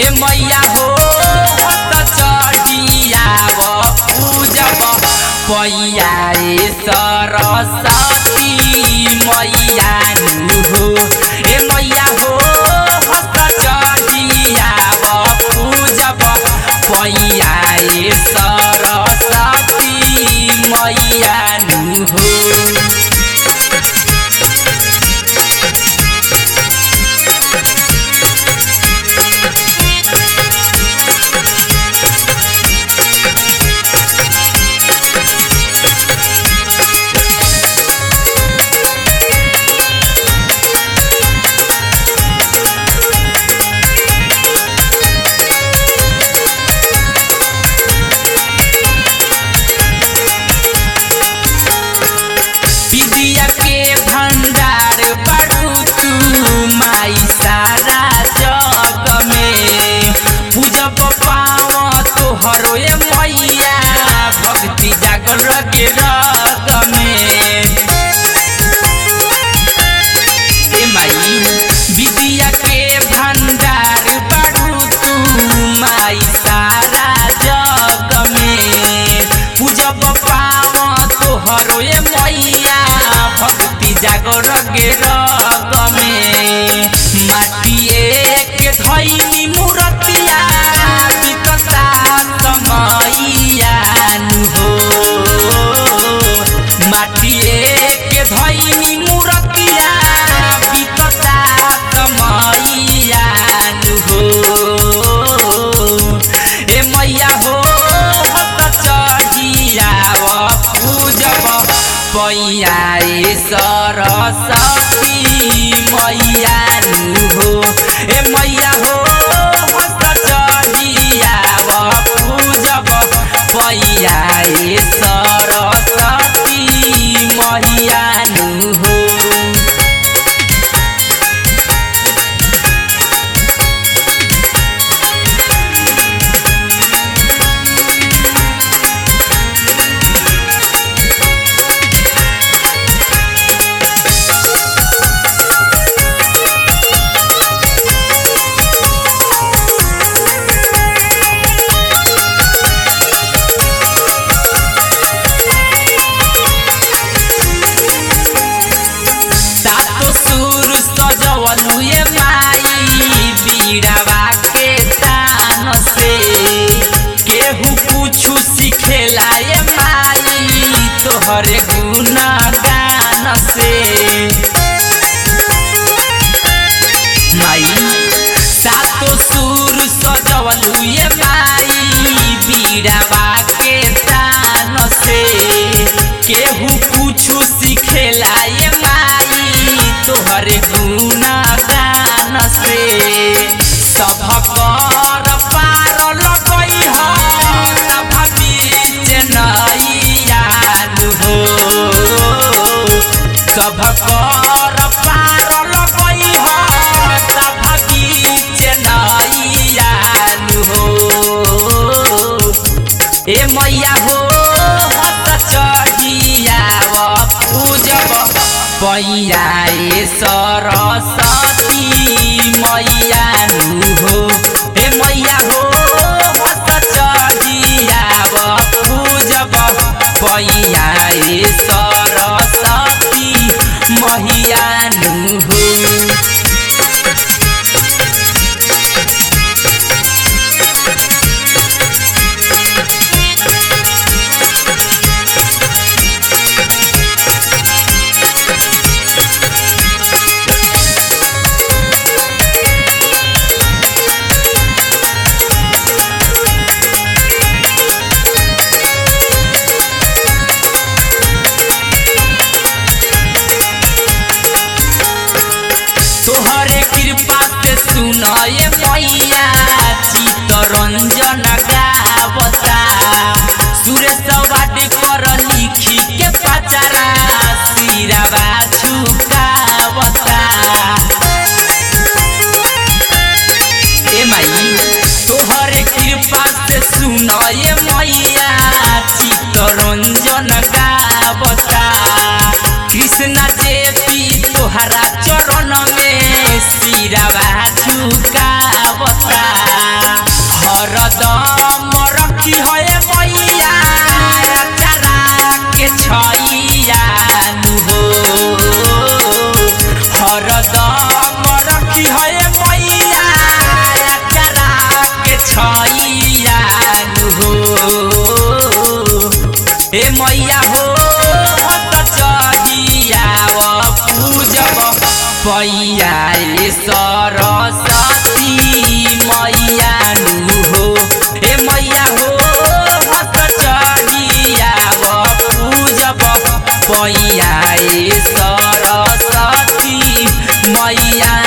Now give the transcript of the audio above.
ए मैया हो हत चढ़ियाव पूजब पैया ए सरस्वती मैया नु हो ए मैया हो हत चढ़ियाव पूजब पैया ए सरस्वती मैया नु हो विद्या के भंडार बड़ू तू माई सारा जग में पूजब पाव तोहरो ए मैया भक्ति जागर के रग में ए माई विद्या के भंडार बड़ू तू माई सारा जग में पूजब पाव तोहरो ए मैया भक्ति जागर गे रग में माटिए के धैनी मूर्तिया बिकता समैया नु हो माटिए के धैनी मूर्तिया बिकता समैया नु हो ए मैया हो हत चढ़ियाव पूजब पैया ए सरस्वती मैया नु हो ए मैया हो हत चढ़ियाव पूजब पैया ए सरस्वती मैया नु हो सातो सुर सजवलु ए माई बीड़ावा के तान से केहू कुछु सिखेला ए माई तोहरे गुण गान से माई सातो सुर सजवलु ए माई बीड़ावा के तान से केहू कुछु सिखेला ए माई तोहरे गुण गान से सभकर पार लगई ह तब बीच नैया नु हो सभकर पार लगई ह तब बीच नैया नु हो ए मैया हो हत चढ़ियाव पूजब पैया ए सरस्वती मैया नु हो ए मैया हो हत चढ़ियाव पूजब पैया ए सरस्वती मैया नु हो तोहरे कृपा से सुनाए मैया चितरंजन गावता सुरेश वाट कर लिखी के पचारा सिरावा झुकावता ए माई तोहरे कृपा से सुनाए मैया चितरंजन गावता कृष्ण जेपी तोहरा चरण में सिरावा झुकावता हे मैया हो हत चढ़ियाव पूजब पैया ए सरस्वती मैया नु हो हे मैया हो हत चढ़ियाव पूजब पैया ए सरस्वती मैया